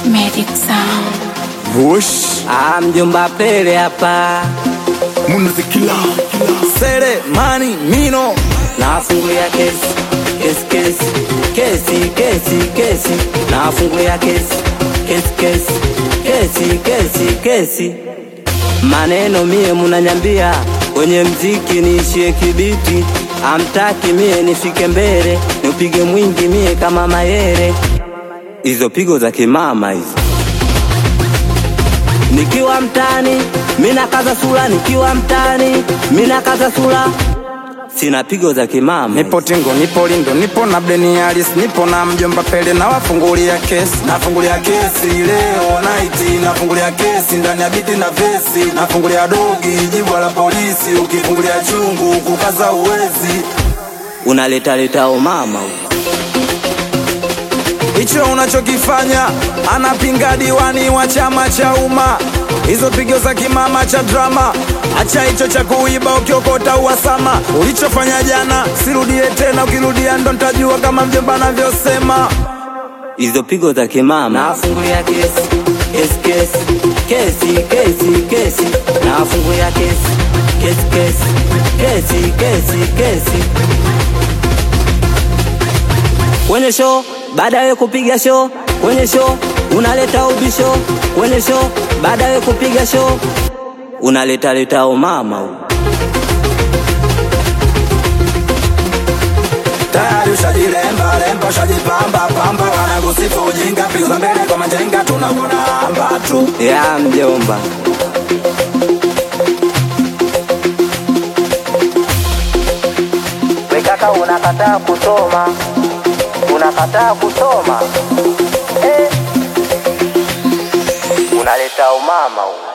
Medic Sound. Bush Ah, mjomba Pele hapa Munazikila Sere mani mino nafungulia kesi kesi kesi kesi kesi kesi nafungulia kesi kesi kesi kesi kesi kesi maneno mie munanyambia kwenye mziki niishie kibiti amtaki mie nifike mbele niupige mwingi mie kama mayere hizo pigo za kimama hizo nikiwa mtani mina kaza sura nikiwa mtani mina kaza sura sina pigo za kimama Nipo Tingo, nipo Lindo, nipo na Bleni Alice, nipo na mjomba Pele na wafungulia kesi. Nafungulia kesi leo night, nafungulia kesi ndani ya biti na vesi, nafungulia dogi jibwa la polisi, ukifungulia chungu kukaza uwezi. unaletaleta umama Hicho unachokifanya anapinga diwani wa chama cha umma, hizo pigo za kimama cha drama. Acha hicho cha kuiba ukiokota uhasama, ulichofanya jana sirudie tena, ukirudia ndo ntajua kama mjomba anavyosema. hizo pigo za kimama nafungulia kesi kesi kesi kesi kesi kesi nafungulia kesi kesi kesi kesi kesi kesi kwenye show baada ya kupiga show kwenye show unaleta ubisho kwenye show baada ya kupiga show unaleta leta umama tayari ushajilemba lemba ushajipamba pamba wanakusifu ujinga pigo za mbele kwa majenga tunakuona amba tu ya mjomba wekaka unakataa kusoma unakataa kusoma eh. unaleta umama huu